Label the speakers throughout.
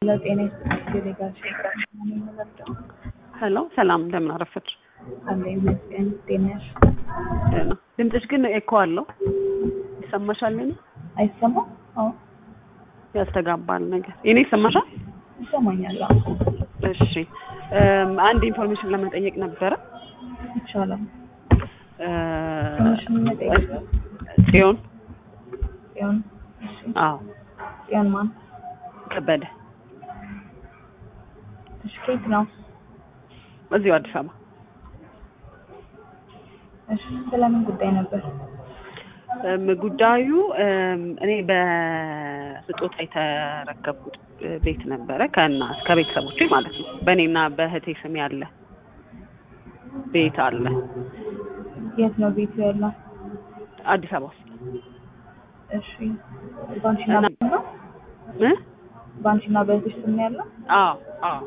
Speaker 1: ለጤና ይስጥልኝ ጋሽ የምንረዳው
Speaker 2: ሄሎ ሰላም፣ እንደምን አረፈች?
Speaker 1: አለ ይመስገን። ጤናሽ
Speaker 2: ደህና። ድምፅሽ ግን ኤኮ አለው ይሰማሻል? እኔ
Speaker 1: አይሰማም? አዎ
Speaker 2: ያስተጋባል ነገር የኔ ይሰማሻል?
Speaker 1: ይሰማኛል። አዎ
Speaker 2: እሺ እም፣ አንድ ኢንፎርሜሽን ለመጠየቅ ነበረ።
Speaker 1: ይቻላል።
Speaker 2: እ፣
Speaker 1: ትንሽን መጠየቅ
Speaker 2: ጽዮን
Speaker 1: ጽዮን። እሺ
Speaker 2: አዎ
Speaker 1: ጽዮን ማን?
Speaker 2: ከበደ
Speaker 1: እሺ ከየት ነው?
Speaker 2: እዚሁ አዲስ አበባ
Speaker 1: እሺ ስለምን ጉዳይ ነበር?
Speaker 2: እም፣ ጉዳዩ እም፣ እኔ በስጦታ የተረከብኩት ቤት ነበረ ከና ከቤተሰቦቼ ማለት ነው። በእኔና በእህቴ ስም ያለ ቤት አለ
Speaker 1: የት ነው ቤቱ ያለው?
Speaker 2: አዲስ አበባ ውስጥ
Speaker 1: እሺ ባንቺና
Speaker 2: እና-
Speaker 1: በእህትሽ ነው?
Speaker 2: እ?
Speaker 1: ባንቺና በእህትሽ ስም ነው ያለው?
Speaker 2: አዎ አዎ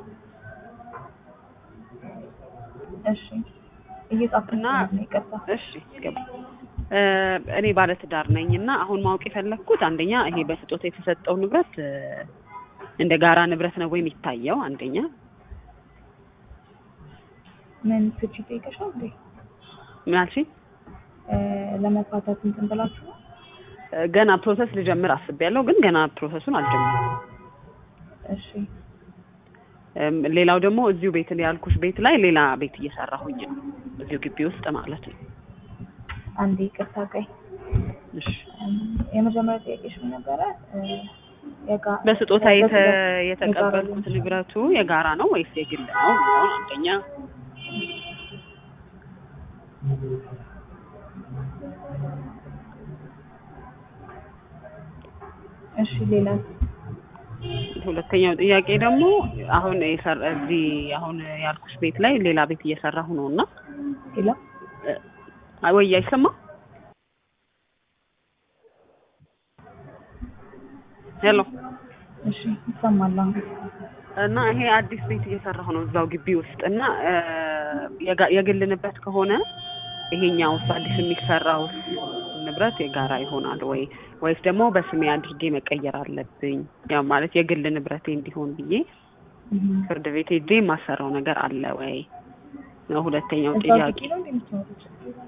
Speaker 1: እሺ እየጻፍኩ
Speaker 2: እና-
Speaker 1: ነው። ይቅርታ።
Speaker 2: እሺ ገባ እ፣ እኔ ባለትዳር ነኝ እና አሁን ማወቅ የፈለግኩት አንደኛ ይሄ በስጦታ የተሰጠው ንብረት እ፣ እንደ ጋራ ንብረት ነው ወይ የሚታየው? አንደኛ
Speaker 1: ምን ፍቺ ጠይቀሻል እንዴ?
Speaker 2: ምን አልሽኝ?
Speaker 1: እ፣ ለመፋታት እንትን ብላችሁ ነው?
Speaker 2: እ፣ ገና ፕሮሰስ ልጀምር አስቤያለሁ፣ ግን ገና ፕሮሰሱን አልጀመርኩም።
Speaker 1: እሺ
Speaker 2: እም፣ ሌላው ደግሞ እዚሁ ቤት ያልኩሽ ቤት ላይ ሌላ ቤት እየሰራሁኝ ነው፣ እዚሁ ግቢ ውስጥ ማለት ነው።
Speaker 1: አንዴ ይቅርታ ቆይ።
Speaker 2: እሺ
Speaker 1: እም፣ የመጀመሪያ ጥያቄሽ ምን ነበረ? እ፣ የጋ-
Speaker 2: በስጦታ የተ-
Speaker 1: በስጦታ-
Speaker 2: የተቀበልኩት
Speaker 1: የጋራ
Speaker 2: ንብረቱ የጋራ ነው ወይስ የግል ነው የሚለውን አንደኛ
Speaker 1: እሺ ሌላ
Speaker 2: ሁለተኛው ጥያቄ ደግሞ አሁን የሰራ እዚህ አሁን ያልኩሽ ቤት ላይ ሌላ ቤት እየሰራሁ ነው እና
Speaker 1: ሌላ
Speaker 2: እ፣ ወይ አይሰማ ሄሎ
Speaker 1: እሺ ይሰማል አሁን።
Speaker 2: እና ይሄ አዲስ ቤት እየሰራሁ ነው እዛው ግቢ ውስጥ እና እ፣ የጋ- የግል ንብረት ከሆነ ይሄኛው አዲስ የሚሰራው ንብረት የጋራ ይሆናል ወይ ወይስ ደግሞ በስሜ አድርጌ መቀየር አለብኝ? ያው ማለት የግል ንብረቴ እንዲሆን ብዬ
Speaker 1: እም፣
Speaker 2: ፍርድ ቤት ሄጄ የማሰራው ነገር አለ ወይ ነው ሁለተኛው
Speaker 1: እዛው
Speaker 2: ጥያቄ።
Speaker 1: ግቢ ነው እንዴ የምትኖሩት?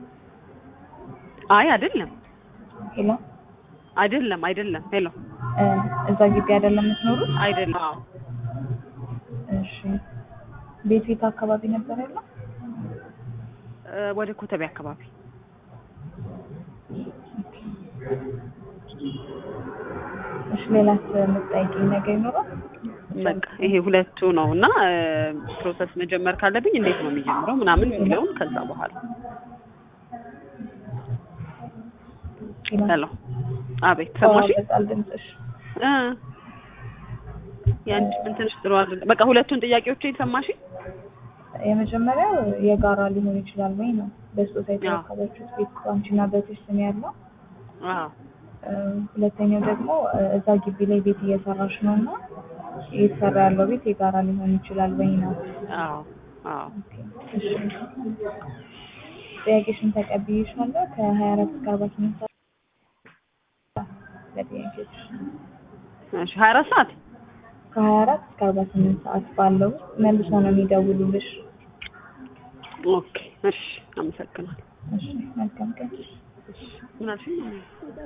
Speaker 2: አይ አይደለም
Speaker 1: ሄሎ
Speaker 2: አይደለም አይደለም ሄሎ
Speaker 1: እ፣ እዛ ግቢ አይደለም የምትኖሩት?
Speaker 2: አይደለም አዎ
Speaker 1: እሺ ቤት ቤት አካባቢ ነበር ያለው?
Speaker 2: እ፣ ወደ ኮተቤ አካባቢ
Speaker 1: እሺ ሌላስ የምትጠይቂኝ ነገር ይኖራል?
Speaker 2: በቃ ይሄ ሁለቱ ነው እና እ፣ ፕሮሰስ መጀመር ካለብኝ እንዴት ነው የሚጀምረው ምናምን የሚለውን ከዛ በኋላ
Speaker 1: ሌላ
Speaker 2: ሄሎ አቤት ሰማሽ
Speaker 1: ይቆራረጣል ድምፅሽ።
Speaker 2: እ የአንቺ ምን ትንሽ ጥሩ አይደለም በቃ ሁለቱን ጥያቄዎች ሰማሽ
Speaker 1: የመጀመሪያው የጋራ ሊሆን ይችላል ወይ ነው። በስጦታ የተረከበችሁት ቤት ባንቺና በእህትሽ ስም ያለው።
Speaker 2: አዎ
Speaker 1: እ፣ ሁለተኛው ደግሞ እ፣ እዛ ግቢ ላይ ቤት እየሰራሽ ነው እና እየተሰራ ያለው ቤት የጋራ ሊሆን ይችላል ወይ ነው።
Speaker 2: አዎ አዎ
Speaker 1: ኦኬ፣ እሺ ጥያቄሽን ተቀብዬሻለሁ። ከሀያ አራት እስከ አርባ ስምንት ሰዓት ለጥያቄዎች
Speaker 2: እሺ ሀያ አራት ሰዓት
Speaker 1: ከሀያ አራት እስከ አርባ ስምንት ሰዓት ባለው ውስጥ መልሶ ነው የሚደውሉልሽ።
Speaker 2: ኦኬ እሺ አመሰግናለሁ
Speaker 1: እሺ መልካም ቀን።
Speaker 2: ምን አልሽኝ